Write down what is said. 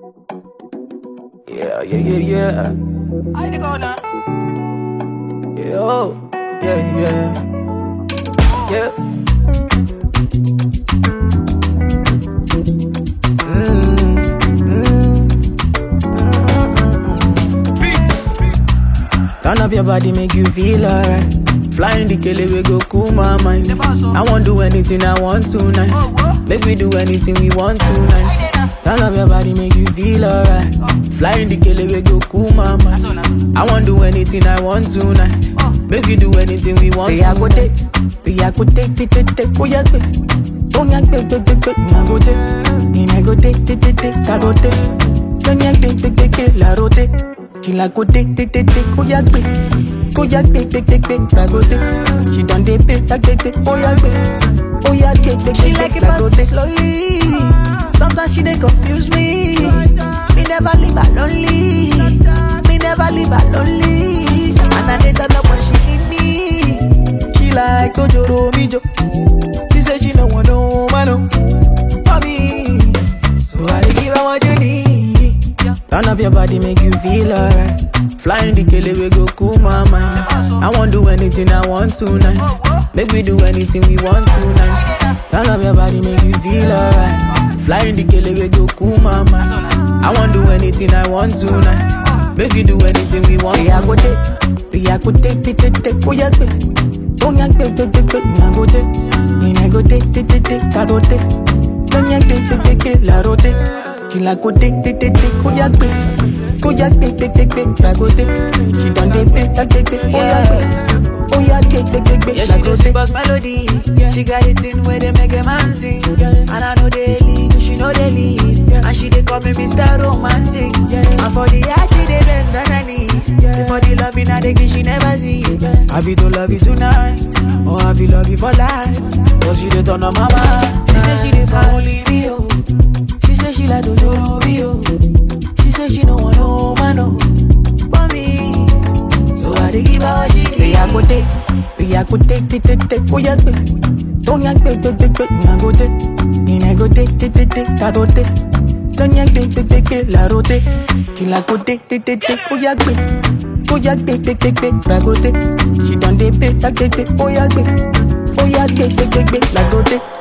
Yeah, yeah, yeah, yeah. I dey go now. Yeah, oh, yeah, yeah. Yeah. Mm, mm, mm. Turn up your body, make you feel alright. Flying the kele, we go cool my mind. I won't do anything I want tonight. Make we do anything we want tonight. Turn up your body, make you feel alright. Flying the kele, we go cool my mind. I won't do anything I want tonight. Make we do anything we want. Say I go take, say I go take, take, take, take, oh yeah, take. Oh yeah, take, take, take, take, I go take. And I go take, take, take, take, I go take. Don't yeah, take, take, take, take, la rote. She like go take, take, take, take, oh yeah, take. Oh yeah, take, take, take, take, la go take. She done dey pay, take, take, take, oh yeah, take. Oh yeah, take, take, She take, like take, it la go fast take. slowly. Sometimes she dey confuse me. Me never leave her lonely. Me never leave her lonely. And I dey turn up when she need me. She like Tojoro Mijo. She say she no want no man no for me. So I dey give her what you need. Turn up your body, make you feel alright. Flying the kele, we go cool my mind. I won't do anything I want tonight. Make we do anything we want tonight. Turn up your body, make you feel alright. Flying the kele, we go cool my mind. I won't do anything I want tonight. Make we do anything we want. Say I go take, say I go take, take, take, take, oh yeah, take. Don't yank, take, take, take, take, me I go take. And I go take, take, take, take, I go take. Don't yank, take, take, take, take, la rote. She like go take, take, take, take, oh yeah, take. Oh yeah, take, take, take, take, la go take. She done dey pay, take, take, take, oh yeah, take. Oh yeah, take, take, take, take, Yeah, la she go do take. sweet as melody. She got it in where they make a man sing. And I know they lead, she know they lead. And she they call me Mr. Romantic. And for the art, she they bend on her knees. For the love in her, they give she never see. I feel to love you tonight, or I feel love you for life. Cause she dey turn on my mind. She say she dey for only me, oh. She say she like Dojoro me, oh. She say she no want no man, oh. But me, so I dey give her what she Say I go take, say I go take, take, take, take, oh yeah, take. Don't yank, take, take, take, take, me I go take. And I go take, take, take, take, I go take. Don't yank, take, take, take, take, la rote. She like go take, take, take, take, oh yeah, take. Oh yeah, take, take, take, take, la go take. She done dey pay, take, take, take, oh yeah, take. Oh yeah, take, take, take, take, la go take.